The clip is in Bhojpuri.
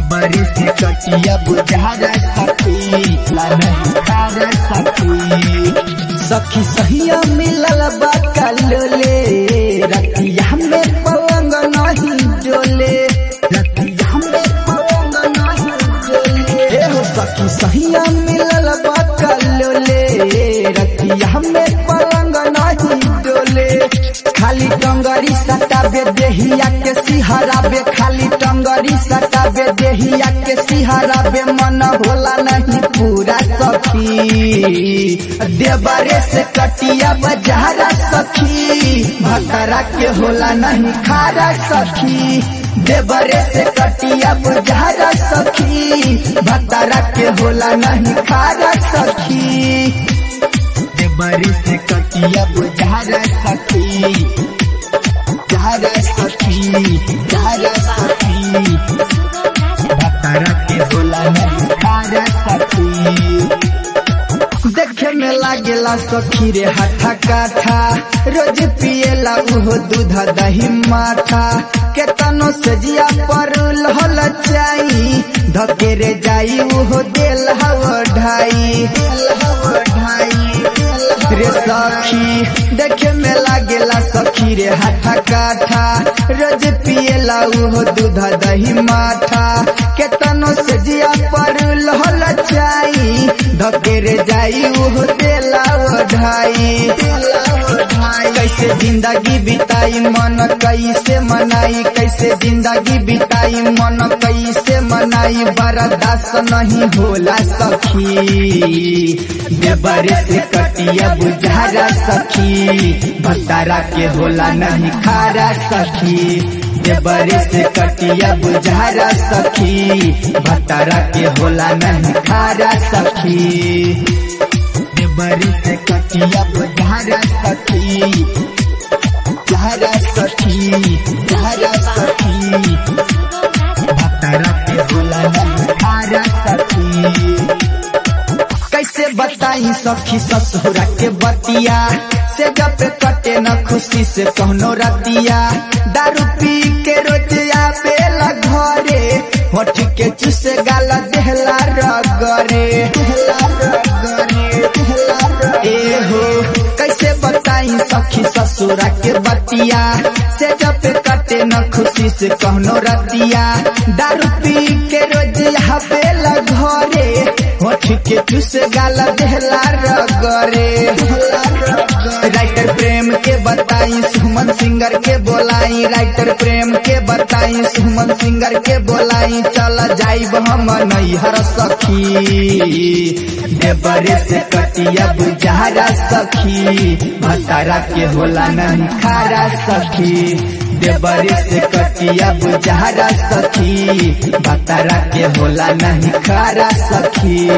बड़ी से कटिया बुझारा सखी ला नहीं खारा सखी सखी सहिया मिलल बा कलोले रतिया में पलंग नहीं डोले रतिया में पलंग नहीं डोले ए हो सखी सहिया मिलल बा कलोले रतिया में पलंग नहीं डोले खाली टंगरी सटाबे देहिया के सिहराबे खाली टंगरी सटाबे देहिया के सिहराबे मन होला नहीं पूरा सखी देवरे से कटिया बजारा सखी भकरा के होला नहीं खारा सखी देवरे से कटिया बजारा सखी भकरा के होला नहीं खारा सखी बड़ी से कटिया बुझारा सखी झारा सखी झारा सखी बकरा के होला नहीं खारा सखी देखे में लागेला सखी रे हाथा काठा रोज पिएला उहो दूध दही माठा केतनो सजिया पर लहल चाई धकेरे जाई उहो देल हव ढाई दिल हव ढाई रे सखी देखे में लागेला सखी रे हाथा काठा रोज पिएला उहो दूध दही माठा केतनो सजिया पर लहल चाई धकेरे जाई उहो देला ढाई कैसे जिंदगी बिताई मन कैसे मनाई कैसे जिंदगी बिताई मन कैसे मनाई बर्दाश्त नहीं होला सखी देवरे से कटिया बुझारा सखी भतारा के होला नहीं खारा सखी देवरे से कटिया बुझारा सखी भतारा के होला नहीं खारा सखी बड़ी से कटिया बुझारा सखी झारा सखी झारा सखी भतरा के होला नहीं खारा सखी कैसे बताई सखी ससुरा के बतिया से जब कटे न खुशी से कहनो रतिया दारू पी के रोजिया बेला घरे होठ के चुसे गाला देहला रगरे ए हो कैसे बताई सखी ससुरा के बतिया से जब कटे न खुशी से कहनो रतिया दारू पी के रोजिया बेला घरे होठ के चुस गाला देहला रगरे राइटर प्रेम के बताई सुमन सिंगर के बोलाई राइटर प्रेम के बताई सुमन सिंगर के बोलाई चल जाइब हम नैहर सखी देवरे से कटिया बुझारा सखी भतारा के होला नहीं खारा सखी देवरे से कटिया बुझारा सखी भतारा के होला नहीं खारा सखी